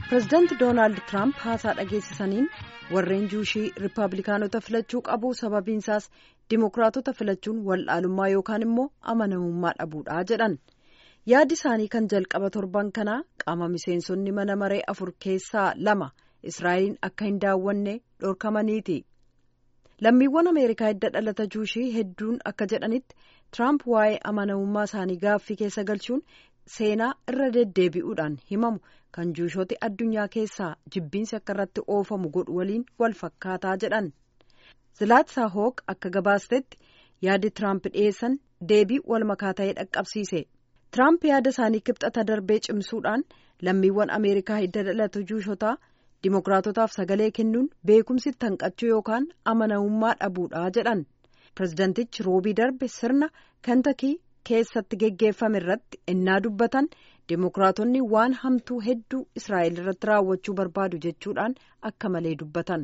pireezidaanti doonaald tiraamp haasaa dhageessisaniin warreen juushii riippaabilikaanota filachuu qabu sababiinsaas dimokiraatota filachuun wal'aalummaa yookaan immoo amanamummaa dhabuudha jedhan yaadi isaanii kan jalqaba torban kanaa qaama miseensonni mana maree afur keessaa lama israa'eliin akka hin daawwanne dhorkamaniiti lammiiwwan ameerikaa hidda dhalata juushii hedduun akka jedhanitti tiraamp waa'ee amanamummaa isaanii gaaffii keessa galchuun seenaa irra deddeebi'uudhaan himamu kan juushooti addunyaa keessaa jibbiinsi akka irratti oofamu godhu waliin wal fakkaataa jedhan zilaatsaa hooq akka gabaastetti yaadi tiraamp dhiyeessan deebii wal makaa ta'ee dhaqqabsiise tiraamp yaada isaanii kibxata darbee cimsuudhaan lammiiwwan ameerikaa hidda dhalata juushotaa dimokiraatotaaf sagalee kennuun beekumsi tanqachuu yookaan amanamummaa dhabuudha jedhan pireezidantichi roobii darbe sirna kantakii keessatti geggeeffame irratti innaa dubbatan dimokiraatonni waan hamtuu hedduu israa'el irratti raawwachuu barbaadu jechuudhaan akka malee dubbatan.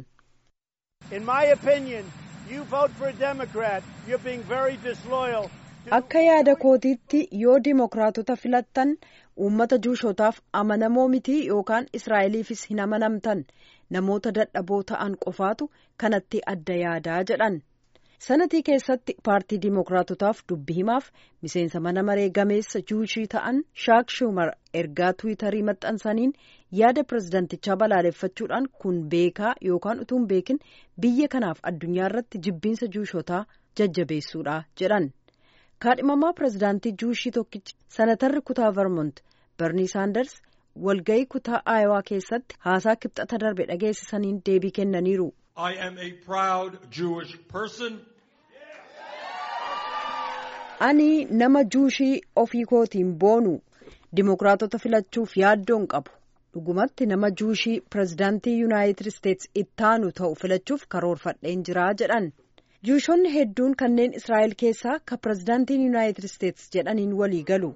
akka yaada kootiitti yoo dimokiraatota filattan uummata juushotaaf amanamoo mitii yookaan israa'eliifis hin amanamtan namoota dadhaboo ta'an qofaatu kanatti adda yaadaa jedhan. sanatii keessatti paartii dimokiraatotaaf dubbi himaaf miseensa mana maree gameessa juushii ta'an shaak shumar ergaa tiwiitarii maxxansaniin yaada pireezidantichaa balaaleffachuudhaan kun beekaa yookaan utuu hin beekin biyya kanaaf addunyaa irratti jibbiinsa juushotaa jajjabeessuudha jedhan kaadhimamaa pireezidaantii juushii tokkichi sanatarri kutaa vermont bernie saanders walga'ii kutaa aayowaa keessatti haasaa kibxata darbe dhageessisaniin deebii kennaniiru. I am a proud Jewish person. Ani nama juushii ofii kootiin boonu dimokiraatota filachuuf yaaddoon qabu dhugumatti nama juushii pireezidaantii yuunaayitid isteetsi ittaanu ta'u filachuuf karoorfadheen jiraa jedhan juushonni hedduun kanneen israa'el keessaa ka pireezidaantiin yuunaayitid isteetsi jedhaniin walii galu.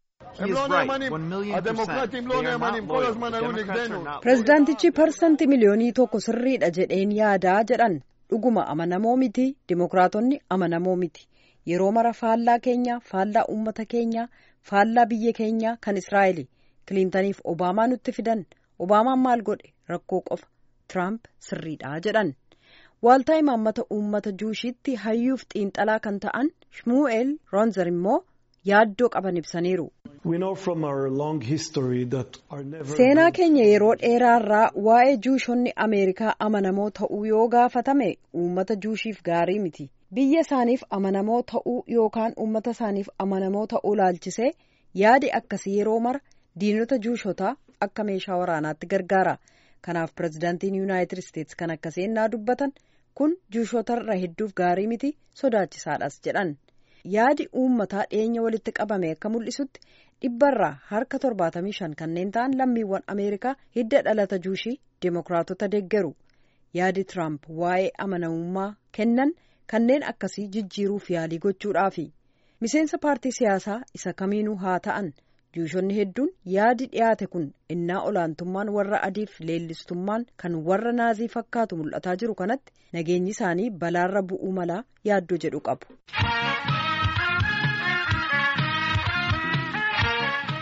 pireezidaantichi parsantii miliyoonii tokko sirriidha jedheen yaadaa jedhan dhuguma amanamoo miti dimokiraatonni amanamoo miti yeroo mara faallaa keenya faallaa uummata keenya faallaa biyya keenya kan israa'eli kiliintaniif obaamaa nutti fidan obaamaan maal godhe rakkoo qofa tiraamp sirriidha jedhan waaltaa imaammata uummata juushiitti hayyuuf xiinxalaa kan ta'an shmuu'eel roonzer immoo yaaddoo qaban ibsaniiru. seenaa keenya yeroo dheeraarraa waa'ee juushonni ameerikaa amanamoo ta'uu yoo gaafatame uummata juushiif gaarii miti biyya isaaniif amanamoo ta'uu yookaan uummata isaaniif amanamoo ta'uu laalchisee yaadi akkasii yeroo mara diinota juushotaa akka meeshaa waraanaatti gargaara kanaaf pireezidaantiin yuunaayitid isteetsi kan akkasii ennaa dubbatan kun juushotarra hedduuf gaarii miti sodaachisaadhas jedhan. yaadi uummataa dhiyeenya walitti qabame akka mul'isutti dhibbarraa harka torbaatamii shan kanneen ta'an lammiiwwan ameerikaa hidda dhalata juushii dimokiraatota deeggaru yaadi tiraamp waa'ee amanamummaa kennan kanneen akkasii jijjiiruuf yaalii gochuudhaafi miseensa paartii siyaasaa isa kamiinuu haa ta'an juushonni hedduun yaadi dhiyaate kun innaa olaantummaan warra adiif leellistummaan kan warra naazii fakkaatu mul'ataa jiru kanatti nageenyi isaanii balaarra bu'uu malaa yaaddoo jedhu qabu.